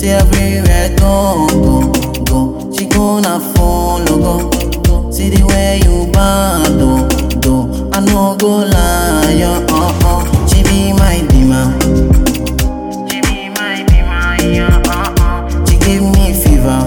Say everywhere go, go, go. She gonna follow, go, go. See the way you bad, do, do. I no go lie, uh, uh, uh. She be my demon. She be my, be my, yeah, uh, uh. She give me fever.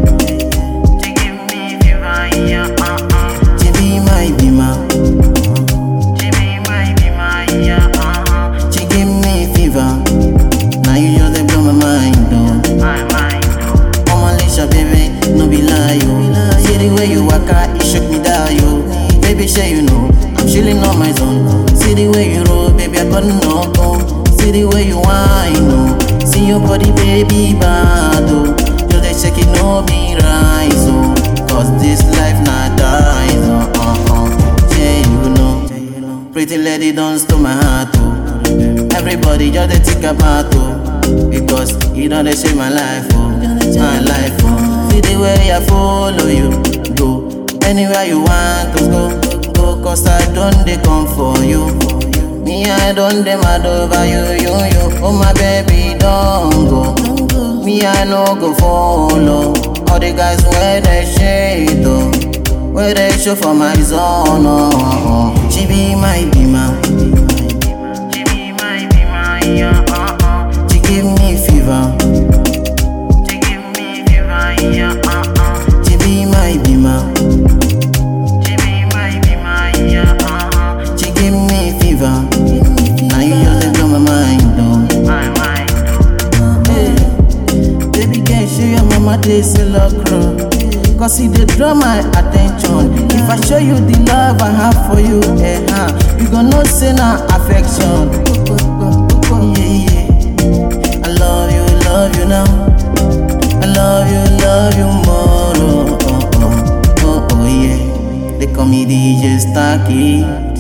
She give me fever, yeah, uh, uh. She be my demon. She be my, be my, yeah, uh, uh. She give me fever. Now you just dey blow my mind, though. My mind, oh. I'm Alicia, baby, no be lie, yo. See the way you walk out, it shook me down, yo. Baby, sure you know, I'm chilling on my zone. See the way you roll, baby, I got no go. See the way you whine, no. See your body, baby, bad, oh. You they shake it, no be rise, oh. Cause this life not dies, oh, uh, uh. Yeah, you know. Pretty lady, don't steal my heart, oh. Everybody just they think about, oh. Because you know they save my life, oh. My life, oh. See the way I follow you, go. Anywhere you want to go, go. Cause I don't they come for you. Me, I don't they mad over you, you, you. Oh, my baby, don't go. Me, I no go follow. All the guys where they shade, oh. Where they show for my zone, oh, oh, oh. She be my demon. She be my, be my, yeah, uh, uh. She give me fever. She give me fever, yeah, uh, uh. She be my demon. She be my, be my, yeah, uh, uh. She give me fever. Now you just dey blow my mind, though. My mind, oh. Hey, baby girl, show your mama this locro. Cause it dey draw my attention. If I show you the love I have for you, eh, huh, you gon' know say na affection. Yeah, yeah. I love you, love you now. I love you, love you more. Oh, oh, oh, oh, oh yeah. They call me DJ Starkey.